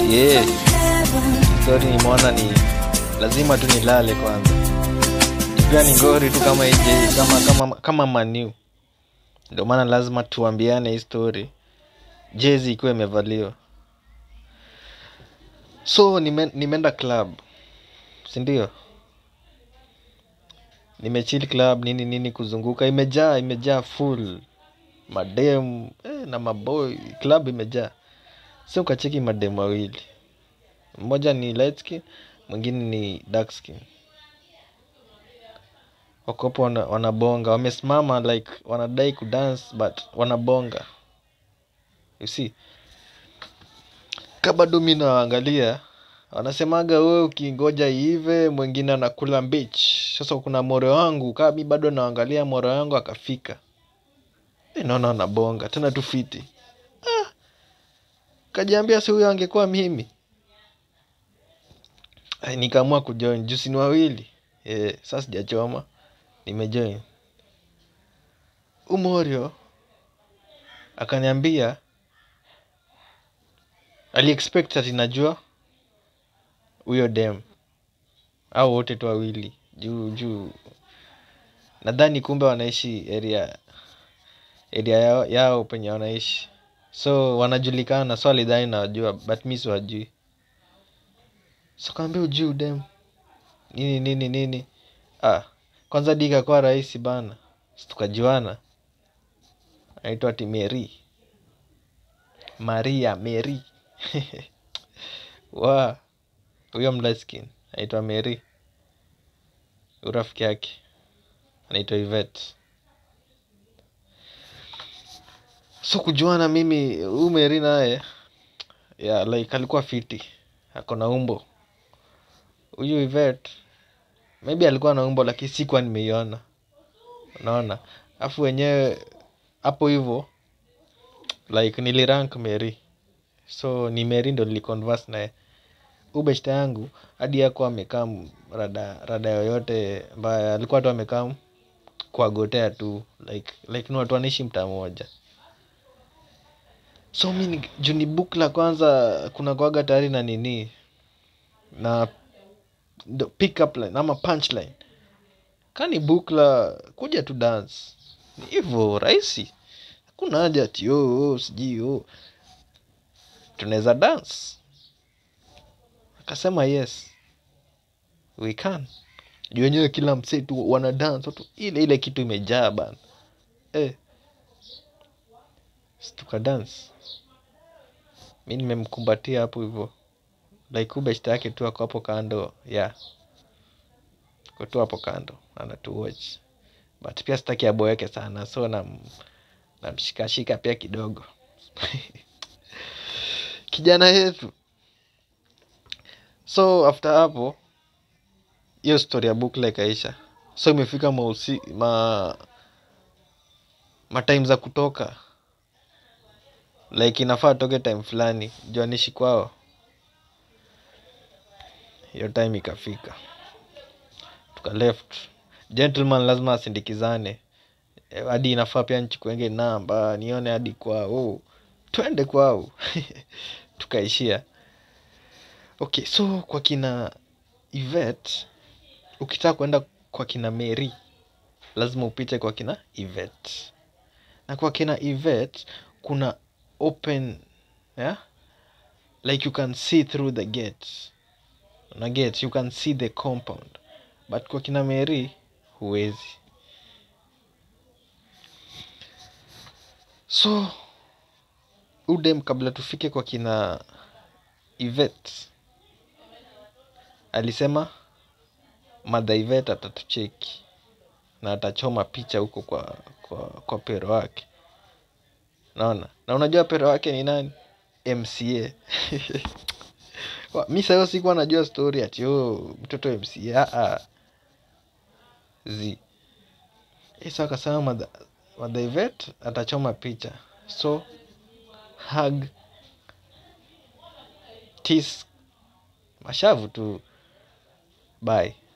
yeah. Story nimeona ni lazima tu nilale kwanza. Pia ni ngori tu kama ije kama kama kama maniu. Ndio maana lazima tuambiane hii story. Jezi ikiwa imevaliwa. So nime, nimeenda club. Si ndio? Nimechill club nini nini kuzunguka imejaa imejaa full madem eh, na maboy club imejaa. So ukacheki madem wawili. Mmoja ni light skin, mwingine ni dark skin. Wakopo wana, wanabonga, wamesimama like wanadai kudance but wanabonga. You see? Ka bado mi nawaangalia, wanasemaga wewe ukingoja iive, mwingine anakula mbich. Sasa kuna more wangu, kaa mi bado naangalia more wangu akafika. Eh, naona wanabonga, tena tu fiti. Ah, kajiambia si huyo angekuwa mimi. Ay, nikaamua kujoin juu si ni wawili eh, sasa sijachoma nimejoin umorio akaniambia aliexpect ati najua huyo dem au wote tu wawili juu juu nadhani kumbe wanaishi area area yao, yao penye wanaishi so wanajulikana so alidhani nawajua but mi siwajui so kaambia ujui udem nini nini nini ah kwanza di ikakuwa rahisi bana Si tukajuana anaitwa ati meri maria meri wa huyo mlaskin anaitwa meri urafiki yake anaitwa ivet so kujuana mimi huyu meri naye yeah, like alikuwa fiti ako na umbo huyu ivet maybe alikuwa na umbo lakini sikuwa nimeiona unaona afu wenyewe hapo hivyo like nilirank mary so ni mary ndo niliconverse naye ubeshta yangu hadi yako amekaa rada rada yoyote ambaye alikuwa tu amekaa kuagotea tu like like ni watu wanaishi mtaa moja so mi ni- juu ni book la kwanza kuna kwaga tayari na nini na ndo pick up line ama punchline kani bukla kuja tu dance ni hivyo rahisi hakuna haja ati oh, oh, sijui oh. tunaweza dance akasema yes we can juu wenyewe kila msee tu wana dance watu ile ile kitu imejaa bana eh. Si tuka dance mi nimemkumbatia hapo hivyo like ubeshta yake tu ako hapo kando yeah Ako tu hapo kando anatuwatch but pia sitaki aboeke sana so nam namshikashika pia kidogo kijana yetu so after hapo hiyo story ya bukla ikaisha so imefika mausi ma matime za kutoka like inafaa toke time fulani juanishi kwao hiyo time ikafika tuka left gentleman lazima asindikizane Eh, hadi inafaa pia nchukuenge namba nione hadi kwao twende kwao tukaishia okay so kwa kina ivet ukitaka kwenda kwa kina mary lazima upite kwa kina ivet na kwa kina ivet kuna open yeah? like you can see through the gate na gate you can see the compound but kwa kina mary huwezi so udem kabla tufike kwa kina ivet alisema madha ivet atatucheki na atachoma picha huko kwa, kwa, kwa pero wake naona na unajua pero wake ni nani mca Wa- mi sayo sikuwa najua story ati oh, mtoto mca ah, z isa akasema madha madha ivet atachoma picha so hug tis mashavu tu bye